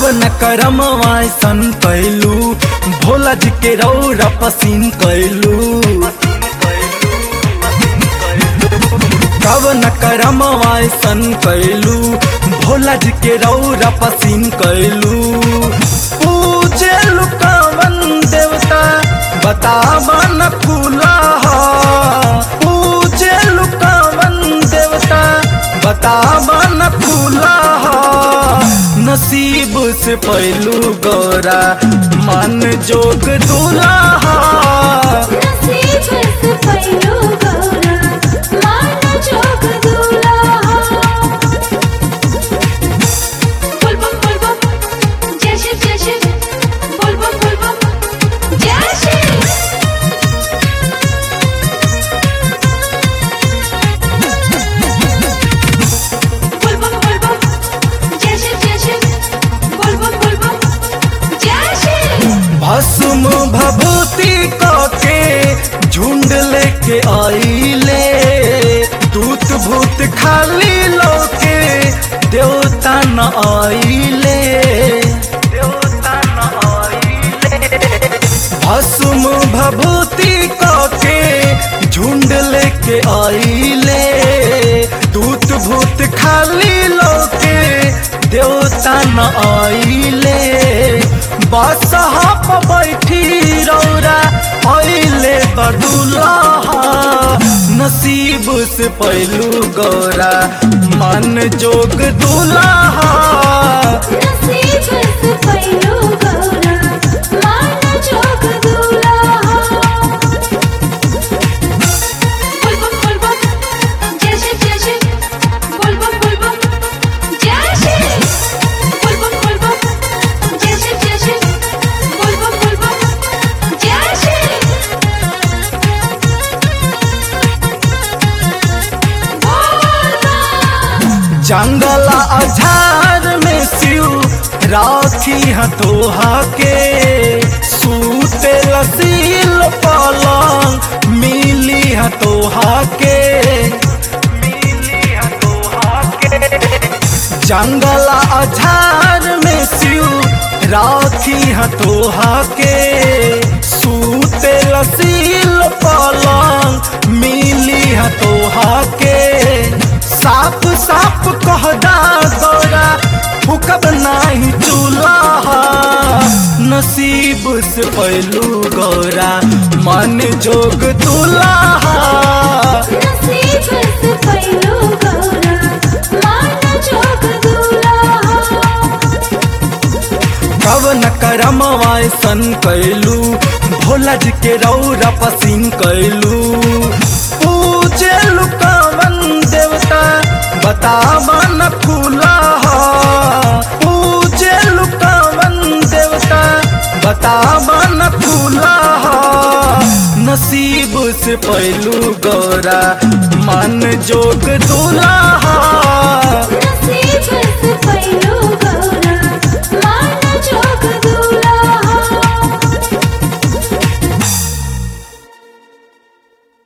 न करम सन कैलू भोला जी के रौरा पसीन कैलू कब न करम सन कैलू भोला जी के रौरा पसीन कैलू पूजे लुकावन देवता बतावा न खुला पूजे लुकावन देवता बतावा न खुला नसीब से पहलू गौरा मन जोग दूल्हा नसीब से पैलो गौरा मान जोग दूल्हा बोल बम बोल बम जय शिव जय शिव बोल बम बोल बम जय शिव बोल बम बोल बम जय शिव जय शिव बोल बम बोल बम जय शिव भस्म भभूति के झुंड लेके आईले दूत भूत खाली लोके देवता न आईले देवता न आईले भस्म भभूति के झुंड लेके आईले दूत भूत खाली लोके देवता न आईले बादशाह पर बैठी रौरा आईले बडूला नसीब से पहलू गौरा मन जोग दूल्हा नसीब से पैलो गौरा मान जोग दूल्हा बोल बम बोल बम जय शिव जय शिव बोल बम बोल बम जय शिव बोल बम बोल बम जय शिव जय शिव बोल बम बोल बम जय शिव जंगल अझार में शिव राखी हथोहा के सूते लसील पलंग मिली हथोहा के मिली हथोहा के जंगल अझार में शिव राखी हथोहा के सूते लसील पलंग मिली हथोहा के साफ साफ कहदा गौरा फुकब नाही चूल्हा नसीब से पहलू गौरा मन जोग दूल्हा नसीब से पैलो गौरा मान जोग दूल्हा कब न करम सन कैलू भोला जी के रौरा पसीन कैलू पूजे लुकावन देवता बतावा न खुला पूजे लुकावन देवता बतावा न खुला नसीब से पहलू गौरा मन जोग दूल्हा